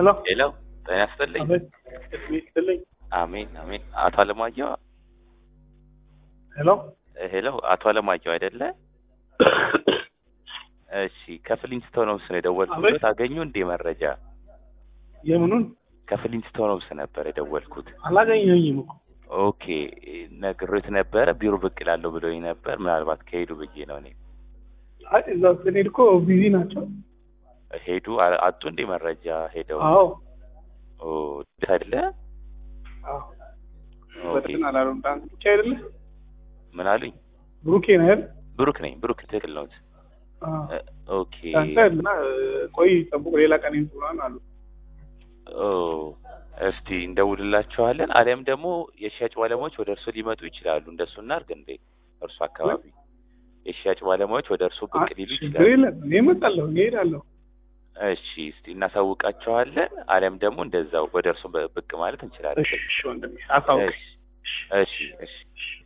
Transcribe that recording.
ሄሎ ሄሎ ጤና ይስጥልኝ። አቤት ይስጥልኝ። አሜን አሜን። አቶ አለማየሁ ሄሎ ሄሎ፣ አቶ አለማየሁ አይደለ? እሺ፣ ከፍሊንስቶን ሆምስ ነው የደወልኩት። አቤት። አገኙ እንዴ መረጃ? የምኑን ከፍሊንስቶን ሆምስ ነበር የደወልኩት። አላገኘኝም እኮ ኦኬ፣ ነግሬት ነበረ ቢሮ ብቅ እላለሁ ብሎኝ ነበር። ምናልባት ከሄዱ ብዬ ነው እኔ። አይ እዛ ስንሄድ እኮ ቢዚ ናቸው። ሄዱ አ- አጡ እንዴ መረጃ ሄደው? አዎ ኦ ደስ አይደለ? አዎ ኦኬ። በደህና አላሉም። ዳንስ ብቻ አይደለ ምን አሉኝ? ብሩኬ ነው አይደል? ብሩክ ነኝ። ብሩክ ትክክል ነው። አዎ እ፣ ኦኬ ዳንስ አይደልና ቆይ ጠብቁ፣ ሌላ ቀን ይምጡናል አሉ። ኦ እስቲ እንደውልላቸዋለን። አሊያም ደግሞ የሽያጭ ባለሙያዎች ወደ እርሱ ሊመጡ ይችላሉ። እንደሱ እናድርግ እንዴ? እርሱ አካባቢ የሽያጭ ባለሙያዎች ወደ እርሱ ብቅ ሊሉ ችግር ይችላሉ። የለም እኔ እመጣለሁ፣ እኔ እሄዳለሁ። እሺ እስቲ እናሳውቃቸዋለን። አሊያም ደግሞ እንደዛው ወደ እርሱ በ- ብቅ ማለት እንችላለን። እሺ እሺ ወንድሜ አሳውቅ። እሺ እሺ እሺ